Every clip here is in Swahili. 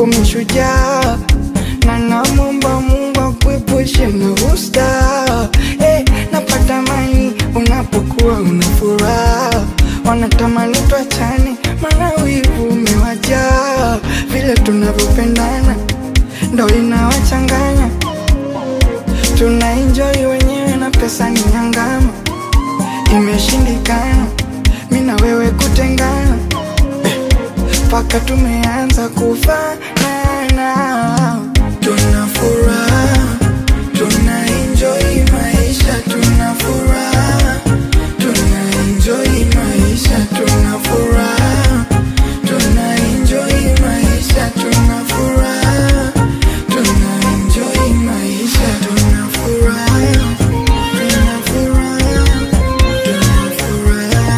kwako mishujaa, na namwomba Mungu akuepushe na usta. Hey, napata amani unapokuwa una furaha, wanatamani tuachane, maana wivu umewajaa. Vile tunavyopendana ndo inawachanganya, tuna enjoy wenyewe na pesa ni nyangama. Imeshindikana mi na wewe kutengana mpaka tumeanza kufanana. Tuna furaha, tuna enjoy maisha, tuna furaha, tuna enjoy maisha, tuna furaha, tuna enjoy maisha, tuna furaha, tuna enjoy maisha, tuna furaha, tuna furaha, tuna furaha.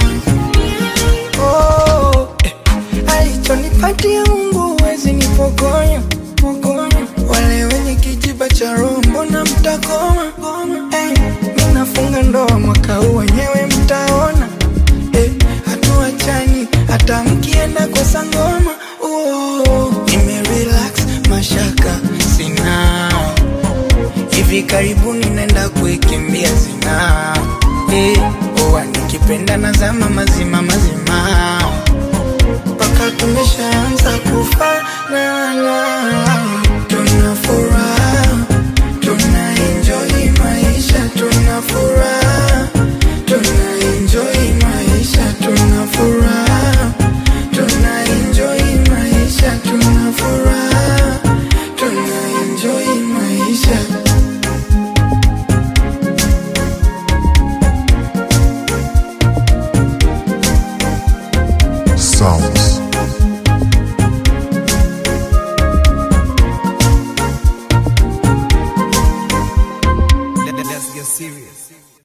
Oh, eh, alichonipatia Mungu huwezi nipokonya pokonya. Wale wenye kijiba cha roho mbona mtakoma? Eh, mi nafunga ndoa mwaka huu wenyewe mtaona. Eh, hatuachani hata mkienda kwa sangoma. Oh, nime relax mashaka sina hivi karibuni naenda kuikimbia zina eh, oa nikipenda nazama mazima mazima